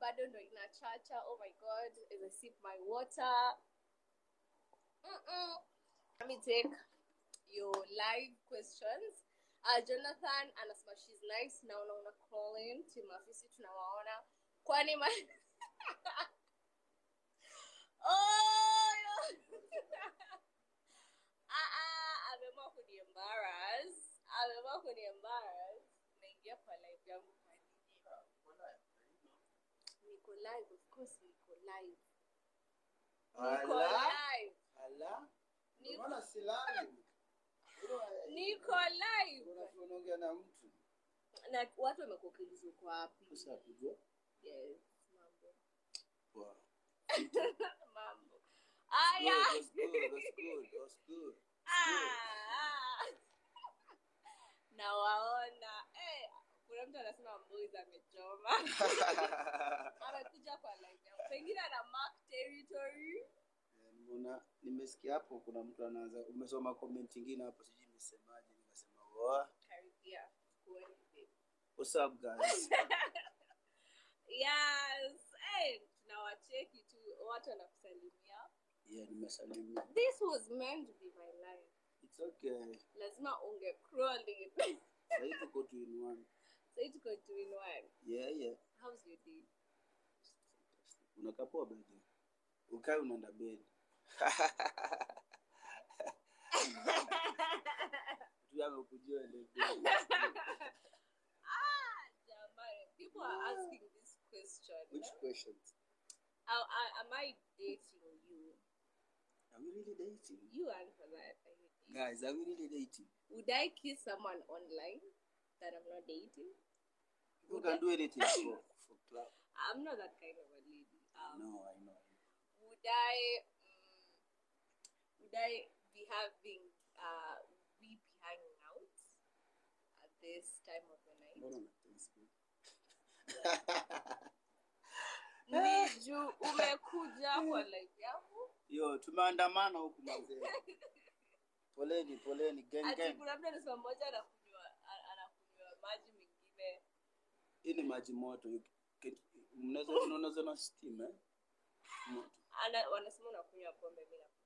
bado ndo inachacha oh my god as i sip my water Mm-mm. let me take your live questions uh, jonathan anasema shes nice naona una calling timu afisi tunawaona kwani ma oh, yo. Ah, ah, ameamua kuniembaras ameamua kuniembaras naingia kwa live yangu kwa nini niko live of course niko live niko Ala, live ala. Niko- Mbona silali? niko live Una- unaongea na mtu. na watu wamekuuliza uko wapi Sasa kujua. yes mambo Wow. mambo aya Good, that's good, that's good, that's good. Ah. nawaona eh, kuna mtu anasema mboys amechoma amekuja kwa live yangu pengine ana mark territory Eh, Mbona nimesikia hapo kuna mtu anaanza umesoma comment ingine hapo sijui nimesemaje nikasema wow. karibia kuweni babe. What's up guys? yes eh, tunawacheki tu watu wanakusalimia Yeah, nimesalimia. this was meant to be my life It's okay. lazima unge crawling Sasa tuko two in one. say tuko two in one Yeah, yeah. how's your day Unakaa poa bed. Ukae unaenda bed. Tu amekujua ile bed. ah jamani people are asking this question Which questions? Am- am- am i dating you Are we really dating? you answer that I hate you. Guys, are we really dating? would i kiss someone online that i'm not dating People can do anything for for club. i'm not that kind of a lady um, No, I know. would I um, would I be having uh we be hanging out at this time of the night? Mbona una tense bro? Ni juu umekuja kwa live yangu Yo, tumeandamana huku mazee. Poleni, poleni, gang ati gang. kuna mtu anasema mmoja anakunywa a- anakunywa maji mengine Hii ni maji moto. You can- Mnaweza unaweza na steam eh? Moto. ana, wanasema unakunywa pombe mi nakunywa